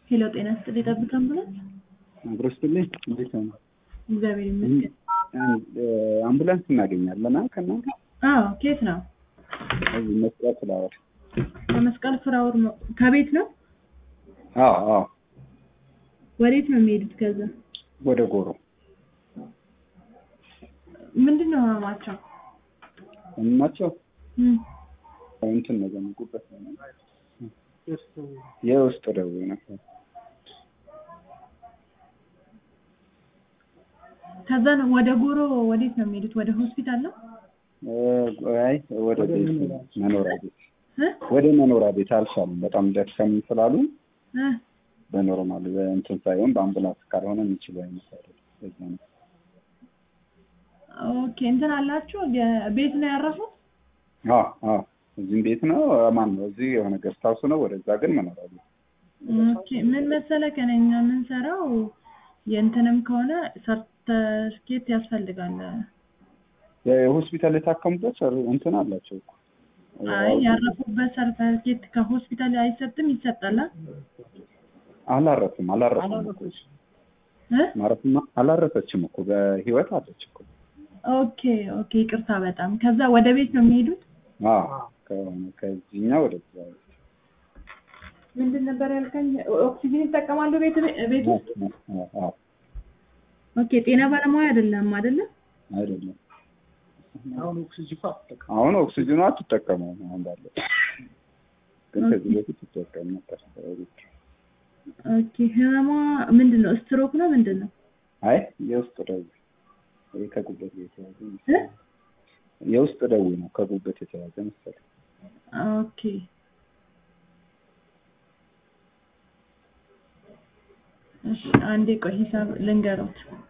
ሄሎ ጤና ይስጥልኝ ጠብታ አምቡላንስ። አብሮ ስትልኝ እንዴት ነው? እግዚአብሔር ይመስገን። አምቡላንስ እናገኛለን ከእናንተ? አዎ ከየት ነው? እዚህ መስቀል ፍላወር። ከመስቀል ፍራውር ነው። ከቤት ነው? አዎ አዎ፣ ወዴት ነው የሚሄዱት? ከዛ ወደ ጎሮ ምንድን ነው ህመማቸው? ናቸው እም፣ እንትን ነው ዘመጉበት የውስጥ ደዌ ነው። ከዛ ነው ወደ ጎሮ ወዴት ነው የሚሄዱት? ወደ ሆስፒታል ነው? አይ ወደ ቤት መኖሪያ ቤት እ ወደ መኖሪያ ቤት አልሻሉም። በጣም ደከም ስላሉ እ በኖርማል በእንትን ሳይሆን በአምቡላንስ ካልሆነ የሚችሉ አይነት አይደለም። በዛ ነው። ኦኬ እንትን አላችሁ ቤት ነው ያረፉት? አዎ አዎ፣ እዚህም ቤት ነው። ማን ነው እዚህ የሆነ ገስት ሀውስ ነው። ወደዛ ግን መኖሪያ ቤት ኦኬ ምን መሰለህ ከነኛ የምንሰራው የእንትንም ከሆነ ሰርተፍኬት ያስፈልጋል። የሆስፒታል የታከሙበት ሰር- እንትን አላቸው እኮ አይ ያረፉበት ሰርተፍኬት ከሆስፒታል አይሰጥም? ይሰጣል? አላረፍም አላረፍም እኮ እሱ። እ ማረፍማ አላረፈችም እኮ በህይወት አለች እኮ። ኦኬ ኦኬ ይቅርታ በጣም ከዛ ወደ ቤት ነው የሚሄዱት? አዎ ከሆነ ከዚህኛው ወደዛ ምንድን ነበር ያልከኝ? ኦክሲጅን ይጠቀማሉ ቤት ቤት ውስጥ? አዎ ኦኬ ጤና ባለሙያ አይደለም አይደለም? አይደለም። አሁን ኦክሲጅኑ አትጠቀመውም አሁን ባለው ግን ከዚህ በፊት ትጠቀም ነበር። ኦኬ ህመሟ ምንድን ነው? ስትሮክ ነው ምንድን ነው? አይ የውስጥ ደዌ ይሄ ከጉበት ጋር የተያዘ እ? መሰለኝ። የውስጥ ደዌ ነው ከጉበት የተያዘ መሰለኝ። ኦኬ እሺ አንዴ ቆይ ሂሳብ ልንገሮት